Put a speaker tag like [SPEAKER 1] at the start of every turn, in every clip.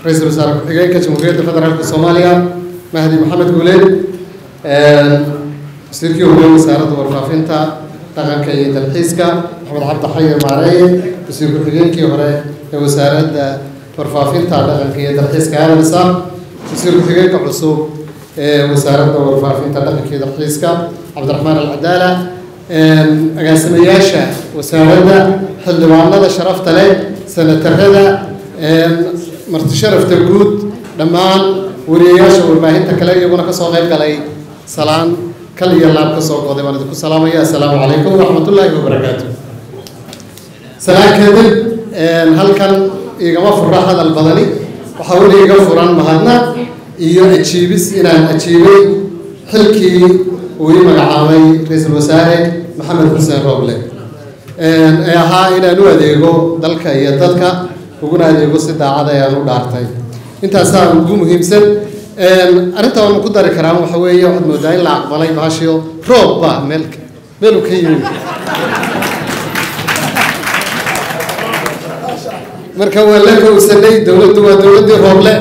[SPEAKER 1] ra-iisul wasaare ku-xigeenka jamhuuriyadda federaalka soomaaliya mahdi maxamed guuleed wasiirkii hore wasaaradda warfaafinta dhaqanka iyo dalxiiska maxamed cabdi xaye maareeye wasiir ku-xigeenkii hore ee wasaaradda warfaafinta dhaqanka iyo dalxiiska aadamsa wasiir ku-xigeenka cusub ee wasaaradda warfaafinta dhaqanka iyo dalxiiska cabdiraxmaan alcadaala agaasimayaasha wasaaradda xildhibaanada sharafta leh senatarada marti sharafta guud dhammaan wariyayaasha warbaahinta kale iyaguna kasoo qayb galay salaan kal iyo laab kasoo goday baan idinku salaamaya assalaamu calaykum waraxmatullaahi wabarakaatu salaan kadib halkan igama fura hadal badani waxaa weli iga furan mahadnaq iyo ajiibis inaan ajiibay xilkii uu ii magacaabay ra-iisul wasaare maxamed xuseen rooble ee ahaa inaan u adeego dalka iyo dadka uguna adeego si daacada ayaan u dhaartay intaasaa ugu muhiimsan arrinta waan ku dari karaa waxa weeye waxaad moodaa in la aqbalay baashio roob ba meel meelu ka yimid marka waa la kowsanay dowladdu waa dowladdii rooble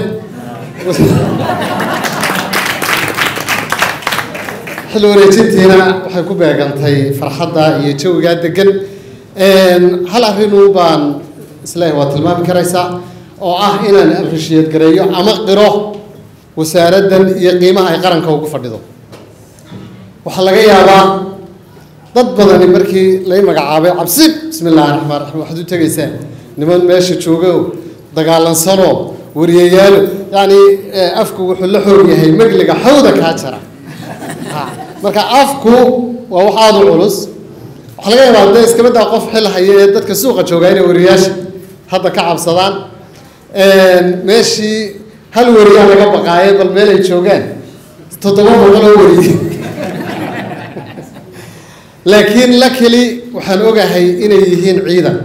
[SPEAKER 1] xil wareejintiina waxay ku beegantay farxadda iyo jawigaa degan hal arrinuu baan isleeyahay waa tilmaami karaysaa oo ah inaan appreciate gareeyo ama qiro wasaaraddan iyo qiimaha ay qaranka ugu fadhido waxaa laga yaabaa dad badani markii lay magacaabay cabsi bismi illaahi raxmaan raxiim waxaad u tegaysaa niman meesha joogo dagaalansanoo wariyayaalo yacni afku wuxuu la xoog yahay megliga xawda kaa jara marka afku waa wax aada u culus waxaa laga yaabaa dee iskabadaa qof xil haya ee dadka suuqa joogaa inay wariyayaasha hadda ka cabsadaan meeshii hal wariyaa laga baqaaye bal meel ay joogaan toddoba boqol oo wariye laakiin lakeli waxaan ogahay inay yihiin ciidan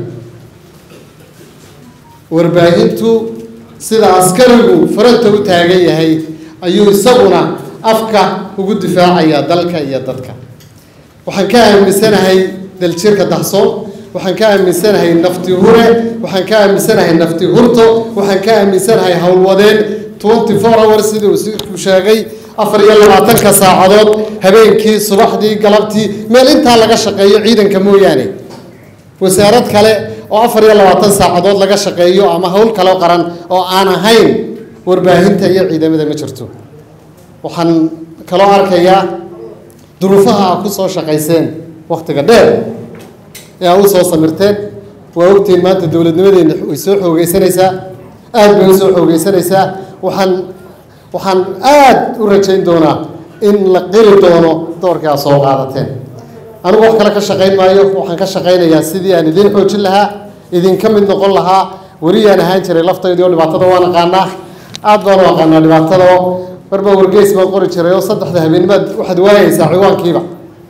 [SPEAKER 1] warbaahintu sida askarigu faranta u taagan yahay ayuu isaguna afka ugu difaacayaa dalka iyo dadka waxaan ka aaminsanahay daljirka dahsoon waxaan ka aaminsanahay nafti hure waxaan ka aaminsanahay nafti hurto waxaan ka aaminsanahay howlwadeen twenty four hours sidii uu sheegay afar iyo labaatanka saacadood habeenkii subaxdii galabtii meel intaa laga shaqeeyo ciidanka mooyaane wasaarad kale oo afar iyo labaatan saacadood laga shaqeeyo ama howl kale qaran oo aan ahayn warbaahinta iyo ciidamada ma jirto waxaan kaloo arkayaa duruufaha aa ku soo shaqayseen wakhtiga dheer ee aa u soo samirteen waa ogtiin maanta dowladnimadeena way soo xoogeysanaysaa aada bay u soo xoogeysanaysaa waxaan waxaan aada u rajayn doonaa in la qiri doono doorkii aad soo qaadateen anigu wax kale ka shaqayn maayo waxaan ka shaqaynayaa sidii aan idiin xoojin lahaa idinka mid noqon lahaa weriyaan ahaan jiray laftaydii oo dhibaatada waan aqaanaa aada baan u aqaanaa dhibaatada oo marba wargeys baan qori jiray oo saddexda habeenimaad waxaad waayeysaa ciwaankiiba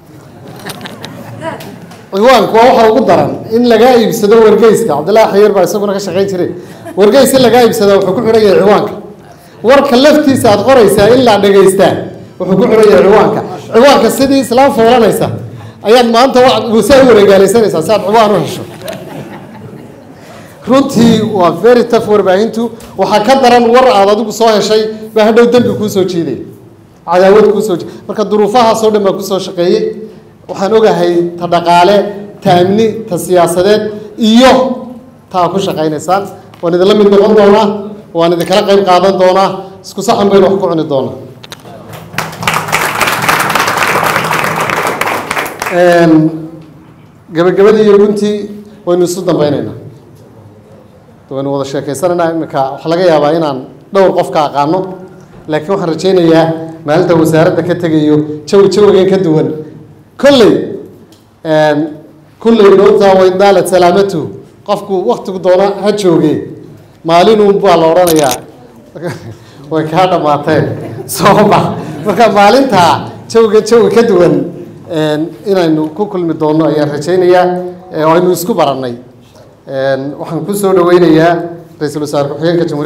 [SPEAKER 1] ciwaanku waa waxa ugu daran in lagaa iibsado wargeyska cabdillahi xayiir baa isaguna ka shaqayn jiray wargeys in lagaa iibsada wuxuu ku xidhan yahay ciwaanka warka laftiisa aad qoraysaa in la dhegaystaa wuxuu ku xidhan yahay ciwaanka ciwaanka sidii islaam foolanaysa ayaad maanta saa u wareegaalaysanaysaa si aad ciwaan u hesho runtii waa very tough warbaahintu waxaa ka daran war aad adigu soo heshay baa hadhow dembi kuu soo jiiday cadaawad kuu soo jiiday marka duruufahaasoo dhan baa kusoo shaqeeyey waxaan ogahay ta dhaqaale ta amni ta siyaasadeed iyo taa ku shaqaynaysaan waan idinla mid noqon doonaa waan idinkala qayb qaadan doonaa isku saxan baynu wax ku cuni doonaa gabagabadii iyo guntii waynu isu dambaynaynaa waynu wada sheekeysanaynaa iminka waxaa laga yaabaa inaan dhowr qof ka aqaano laakiin waxaan rajaynayaa maalinta wasaaradda ka tegayo jawi jawigan ka duwan kolley kulley noota waydaalat salaamatu qofku waktigu doona ha jooge maalinun baa la odhanayaa way kaa dhamaateen soo bax marka maalintaa jawiga jawi ka duwan inaynu ku kulmi doonno ayaan rajaynayaa oo aynu isku barannay waxaan ku soo dhaweynayaa ra-iisul wasaare ku-xigeenka jamhuuriya